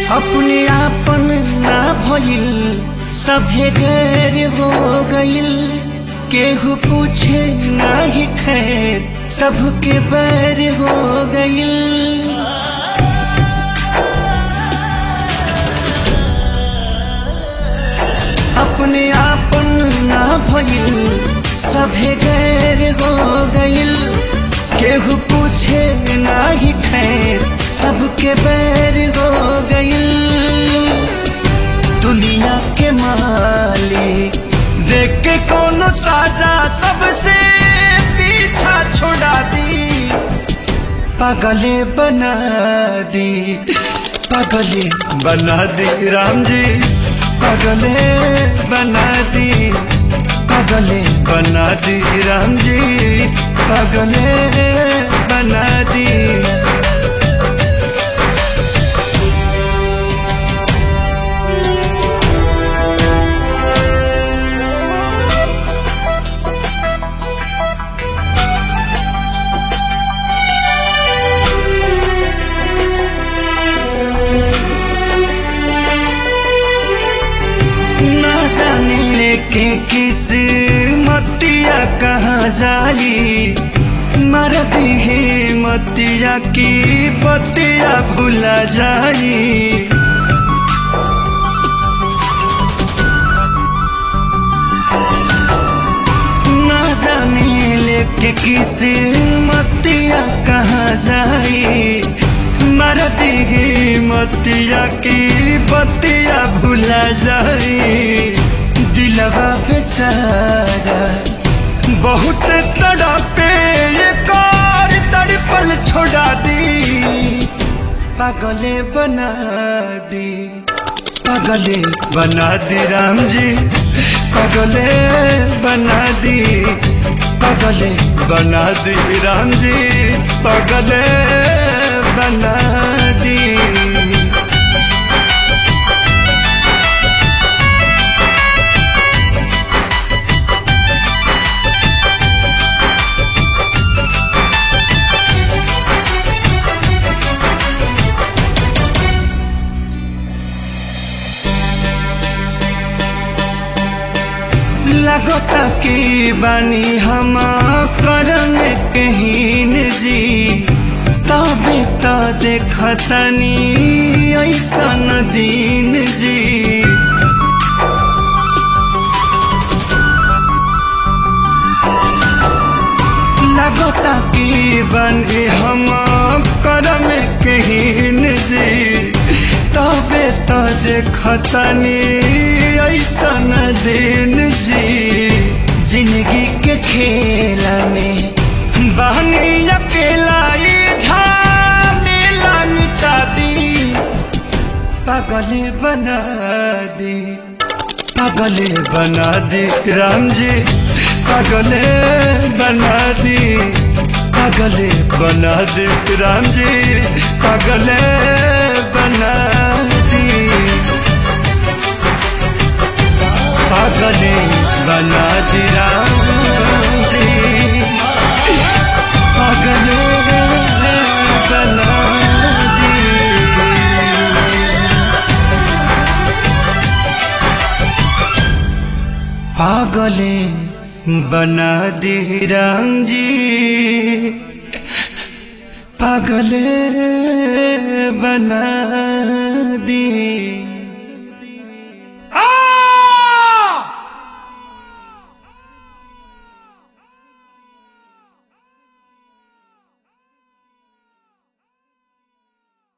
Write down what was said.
अपने आपन ना भइल सभे गैर हो गइल केहू पूछे ना ही खैर सबके बैर हो गइल अपने आपन ना भइल सभे गैर हो गइल केहू पूछे ना ही खैर सबके बैर हो गइल दुनिया के मालिक देख के कोनो साजा सबसे पीछा छोड़ा दी पागले बना दी पागले बना दी राम जी पागले बना दी पागले बना दी राम जी पागले बना दी ना जाने के किस मतिया कहाँ जाली मरती है मतिया की बतिया भुला जाली ना जाने लेके किस मतिया कहाँ जाई मरती ही मतिया की बतिया भुला जाई दिलवा बेचारा बहुत तड़पे ये कार तड़पल छोड़ा दी पागले बना दी पागले बना दी राम जी पागले बना दी पागले बना दी राम जी पागले बना दी लगता की बानी हम करम कहीन जी तबे तो देखतनी ऐसन दीन जी लगता की बानी हम करम कहीन जी तबे तो देखतनी ऐसन दिन जी जिंदगी के खेला में बहनी अकेला ये झमेला मिटा दी पागले बना दी पागले बना दी राम जी पागले बना दी पागले बना दी राम जी पागले बना दी पागले बना दी राम जी पागले बना दी पागले बना दी राम जी पागले बना दी